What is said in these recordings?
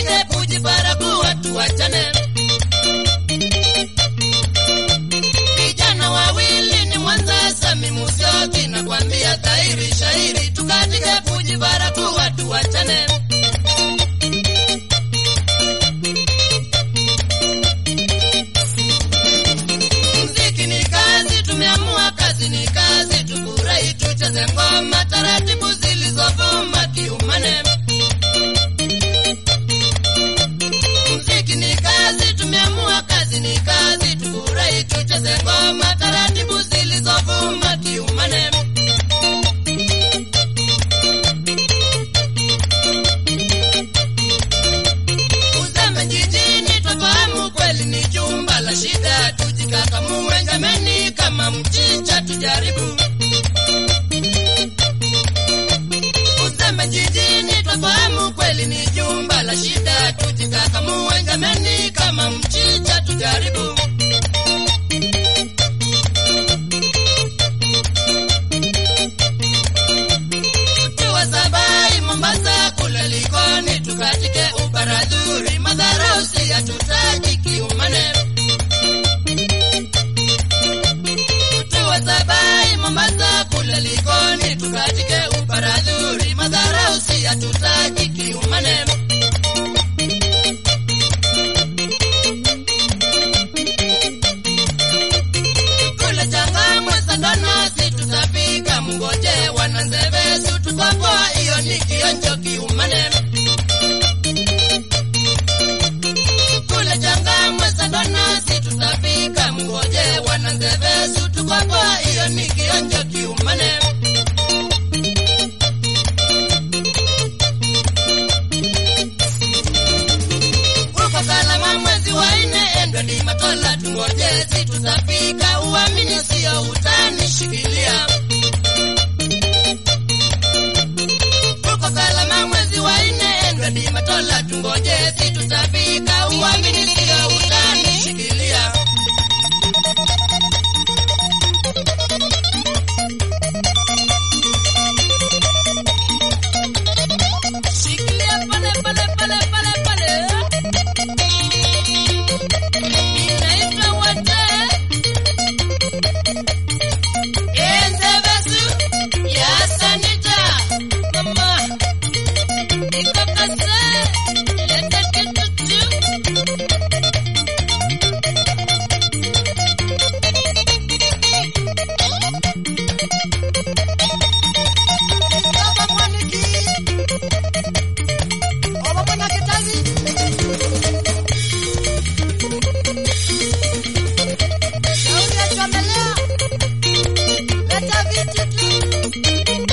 tukatike kujibaraguwa tuwachane. Vijana wawili ni Mwanza Sami Musyoki, nakwambia dhahiri shahiri, tukatike kujibaraguwa tuwachane. Mziki ni kazi, tumeamua kazi ni kazi, tufurahi tucheze ngoma taratibu zilizovuma kiumane. Mziki ni kazi, tumeamua kazi ni kazi, tufurahi tucheze ngoma taratibu zilizovuma kiumane. Uzame jijini twafahamu kweli ni jumba la shida, tujikakamue jameni, kama mchicha tujaribu. Uzame jijini twafahamu kweli ni jumba la shida, tujikakamue jameni, kama mchicha tujaribu. Tukiwa Sabai, Mombasa, kule Likoni, tukatike ubaradhuri, madharau si hatutaki kiumane. Tukiwa Sabai, Mombasa, kule Likoni, tukatike ubaradhuri, madharau si hatutaki kiumane. Kule Changamwe, Sandona, si tutafika, mngoje wananzevesu, tukapoa, hiyo ni kionjo kiumane. Kule Changamwe, Sandona, si tutafika, mngoje wananzevesu, tukapoa, hiyo ni kionjo kiumane. Uko Kalama mwezi wa nne, endwe ni Matola, tungoje si tutafika, uamini sio utani, shikilia. Uko Kalama mwezi wa nne, endwe ni Matola, tungoje si tutafika, uamini sio utani, shikilia. Shikilia pale pale pale pale pale. Inaitwa wote. Enze besu ya sanita. Mama. Ikapase. Leta kitu tu. Baba Mwaniki. Baba Mwana Kitazi. Shauri ya chomelea. Leta viti tu.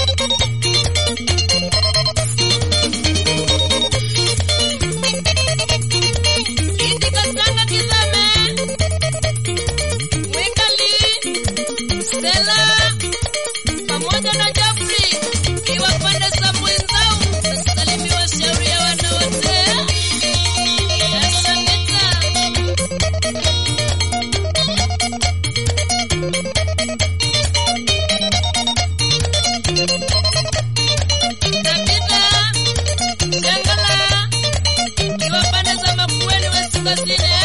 Idi Kasanga Kizame. Mwikali. Stella. Pamoja na Jeffrey. Iwa pande za mwenzao. Nasalimiwa shauri ya wanawake. Asante. Tabitha. Shangala. Iwa pande za Makueni West Kusini.